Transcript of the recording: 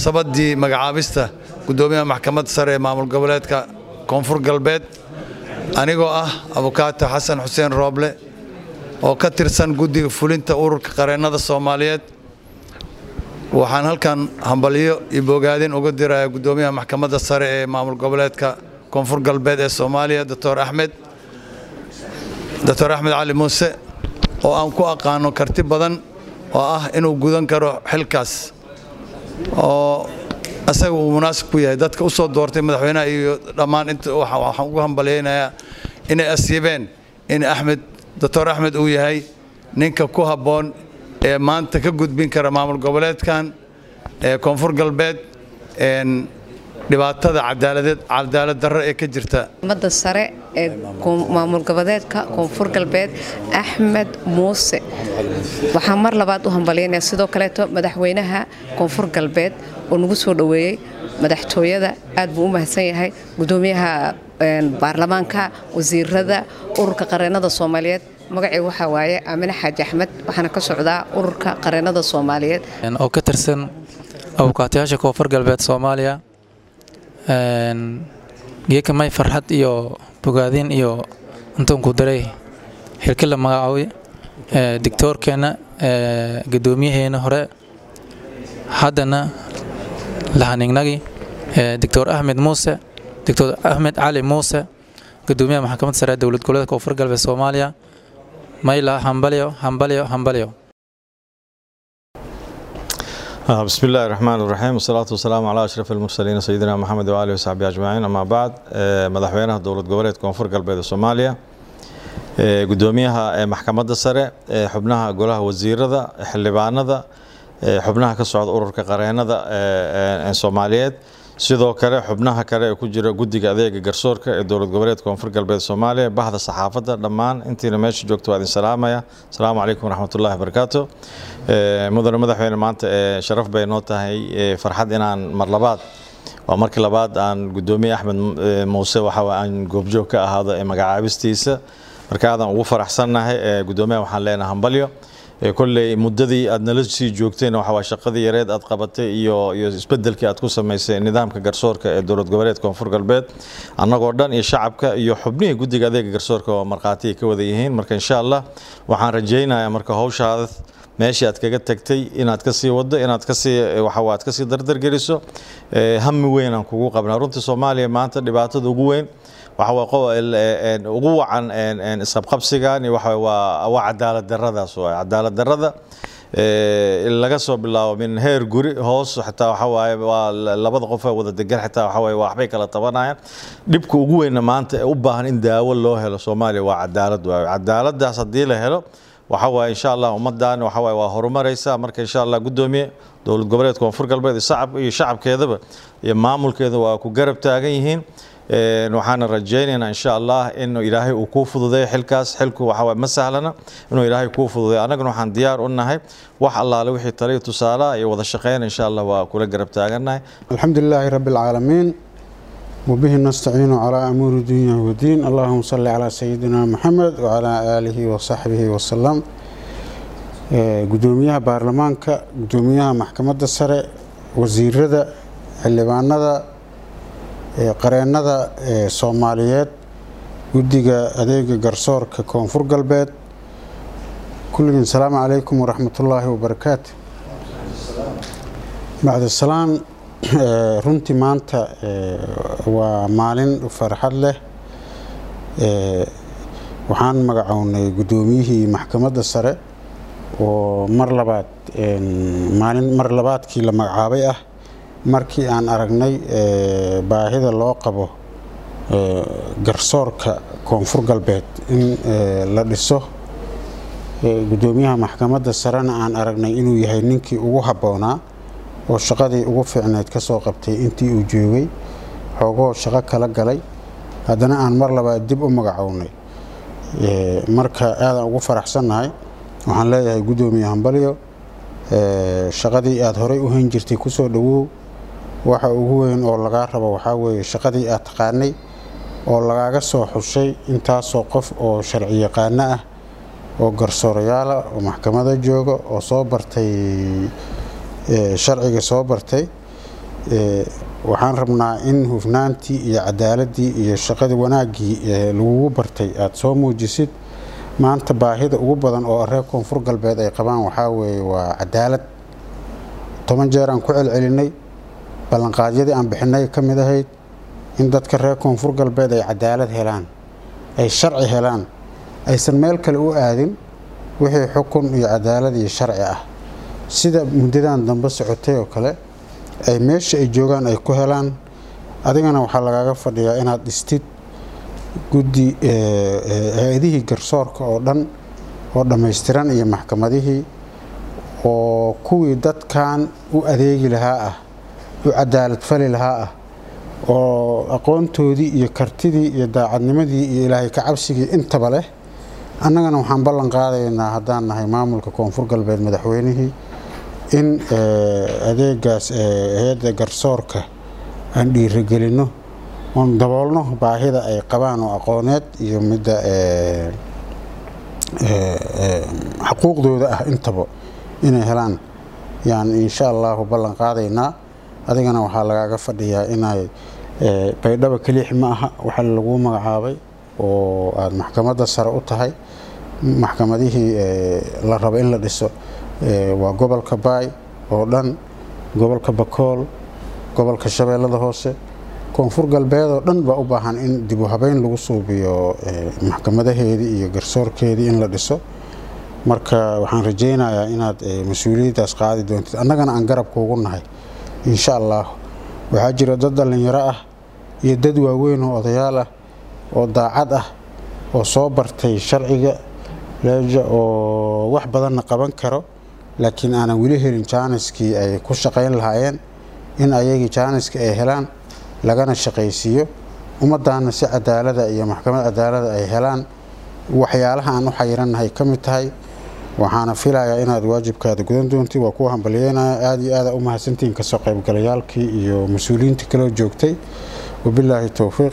munaasabadii magacaabista guddoomiyaha maxkamadda sare ee maamul goboleedka koonfur galbeed anigoo ah abukaato xasan xuseen rooble oo ka tirsan guddiga fulinta ururka qareennada soomaaliyeed waxaan halkan hambalyo iyo bogaadin uga diraya guddoomiyaha maxkamadda sare ee maamul goboleedka koonfur galbeed ee soomaaliya doctor axmed doctor axmed cali muuse oo aan ku aqaano karti badan oo ah inuu gudan karo xilkaas oo asaga uu munaasib ku yahay dadka u soo doortay madaxweynaha iyo dhammaan inta waxaan ugu hambalyaynayaa inay asiibeen in axmed doctor axmed uu yahay ninka ku habboon ee maanta ka gudbin kara maamul goboleedkan ee koonfur galbeed dhibaatada cadaaladeed cadaalad darro ee ka jirta ummadda sare ee maamul goboleedka koonfur galbeed axmed muuse waxaan mar labaad u hambalyaynaya sidoo kaleeto madaxweynaha koonfur galbeed oo nagu soo dhoweeyey madaxtooyada aad buu u mahadsan yahay gudoomiyaha baarlamaanka wasiirada ururka qareennada soomaaliyeed magacii waxaa waaye aamine xaaji axmed waxaana ka socdaa ururka qareennada soomaaliyeed oo ka tirsan abukaatayaasha koonfur galbeed soomaaliya geeka may farxad iyo bogaadin iyo intuunku daray xilki la magacaabay digtoorkeenna guddoomiyaheena hore haddana lahanignagi doctor axmed muuse doctor axmed cali muuse gudoomiyaha maxkamadda sare ee dowlad goboleedka koonfur galbeed soomaaliya mayla hambalyo hambalyo hambalyo بسم الله الرحمن الرحيم والصلاة والسلام على أشرف المرسلين سيدنا محمد وآله وصحبه أجمعين أما بعد مدحوينها دولة goboleed koonfur galbeed Soomaaliya gudoomiyaha maxkamadda sare xubnaha golaha wasiirada xildhibaanada xubnaha ka socda ururka qareennada ee Soomaaliyeed sidoo kale xubnaha kale ee ku jira guddiga adeega garsoorka ee dowlad goboleed koonfur galbeed Soomaaliya bahda saxaafadda dhammaan intiina meesha joogto waa idin salaamaya asalaamu calaykum waraxmatullaahi wabarakaatu mudane madaxweyne maanta sharaf bay noo tahay farxad inaan mar labaad waa markii labaad aan gudoomiye axmed muuse waxa aan goobjoog ka ahaado ee magacaabistiisa marka aadan ugu faraxsannahay gudoomiyaha waxaan leenahay hambalyo kolley muddadii aad nala sii joogteen waxa waa shaqadii yareed aad qabatay iyo iyo isbedelkii aad ku samaysay nidaamka garsoorka ee dowlad goboleed koonfur galbeed annagoo dhan iyo shacabka iyo xubnihii guddiga adeega garsoorka oo markhaati ay ka wada yihiin marka insha allah waxaan rajaynayaa marka hawshaada meeshii aad kaga tagtay inaad ka sii waddo inaad kasii waxa aad ka sii dardargeliso hami weyn aan kugu qabnaa runtii soomaaliya maanta dhibaatada ugu weyn waxa ugu wacan isqabqabsigan waxa waa waa cadaalad darradaas waay cadaalad darrada laga soo bilaabo min heer guri hoos xitaa waxa waaye waa labada qof ee wada degan xitaa waxa waaye waxbay kala tabanayaan dhibka ugu weynna maanta ee u baahan in daawo loo helo soomaaliya waa cadaalad waaye cadaaladaas haddii la helo waxa waaye insha allah ummaddan waxa waaye waa horumaraysa marka insha allah guddoomiye dowlad goboleed koonfur galbeed iyo shacabkeedaba iyo maamulkeeda waa ku garab taagan yihiin waxaana rajaynaynaa insha allah in ilaahay uu kuu fududeeyo xilkaas xilku waxa ma sahlana inuu ilaahay kuu fududeeyo annaguna waxaan diyaar u nahay wax allaale wixii taliyo tusaalaha iyo wada shaqeyn insha allah waa kula garab taagannahay الحمد لله رب العالمين وبه نستعين على أمور الدنيا والدين اللهم صل على سيدنا محمد وعلى آله وصحبه وسلم قدوميها بارلمانك قدوميها محكمة السرع وزير xildhibaanada qareennada soomaaliyeed guddiga adeega garsoorka koonfur galbeed kulligiin asalaamu calaykum waraxmatullaahi wabarakaatu bacda salaan runtii maanta waa maalin farxad leh waxaan magacownay guddoomiyihii maxkamadda sare oo mar labaad maalin mar labaadkii la magacaabay ah markii aan aragnay baahida loo qabo garsoorka koonfur galbeed in la dhiso guddoomiyaha maxkamadda sarena aan aragnay inuu yahay ninkii ugu habboonaa oo shaqadii ugu fiicneyd ka soo qabtay intii uu joogay xoogoo shaqo kala galay haddana aan mar labaad dib u magacownay marka aadaan ugu faraxsannahay waxaan leeyahay guddoomiye hambalyo shaqadii aada horey u hayn jirtay kusoo dhowow waxa ugu weyn oo lagaa rabo waxaa weeye shaqadii aad taqaanay oo lagaaga soo xushay intaasoo qof oo sharci yaqaano ah oo garsoorayaala oo maxkamada jooga oo soo bartay sharciga soo bartay waxaan rabnaa in hufnaantii iyo cadaaladii iyo shaqadii wanaaggii lagugu bartay aada soo muujisid maanta baahida ugu badan oo reer koonfur galbeed ay qabaan waxaa weeye waa cadaalad toban jeer aan ku celcelinay ballanqaadyadii aan bixinay ka mid ahayd in dadka reer koonfur galbeed ay cadaalad helaan ay sharci helaan aysan meel kale u aadin wixii xukun iyo cadaalad iyo sharci ah sida muddadan dambe socotay oo kale ay meesha ay joogaan ay ku helaan adigana waxaa lagaaga fadhiyaa inaad dhistid guddi hay-adihii garsoorka oo dhan oo dhammaystiran iyo maxkamadihii oo kuwii dadkan u adeegi lahaa ah u cadaalad fali lahaa ah oo aqoontoodii iyo kartidii iyo daacadnimadii iyo ilaahay ka cabsigii intaba leh annagana waxaan ballan qaadaynaa haddaan nahay maamulka koonfur galbeed madaxweynihii in adeegaas hay-adda garsoorka aan dhiirigelinno oon daboolno baahida ay qabaan oo aqooneed iyo midda xuquuqdooda ah intaba inay helaan yaan insha allahu ballan qaadaynaa adigana waxaa lagaaga fadhiyaa inay baydhaba keliix ma aha waxa lagu magacaabay oo aada maxkamadda sare u tahay maxkamadihii la rabo in la dhiso waa gobolka baay oo dhan gobolka bakool gobolka shabeellada hoose koonfur galbeed oo dhan baa u baahan in dibu habeyn lagu suubiyo maxkamadaheedii iyo garsoorkeedii in la dhiso marka waxaan rajaynayaa inaad mas-uuliyaddaas qaadi doontid annagana aan garabka ugu nahay insha allah waxaa jira dad dhallinyaro ah iyo dad waaweyn oo odayaal ah oo daacad ah oo soo bartay sharciga leeja oo wax badanna qaban karo laakiin aanan weli helin jaaniskii ay ku shaqayn lahaayeen in ayagii jaaniska ay helaan lagana shaqaysiiyo ummaddaana si cadaalada iyo maxkamad cadaalada ay helaan waxyaalaha aan u xayirannahay ka mid tahay waxaana filayaa inaad waajibkaada gudan doontid waa kuwa hambalyeynaya aada iyo aada u mahadsantihiin kasoo qaybgalayaalkii iyo mas-uuliyiintii kaloo joogtay wabilaahi towfiiq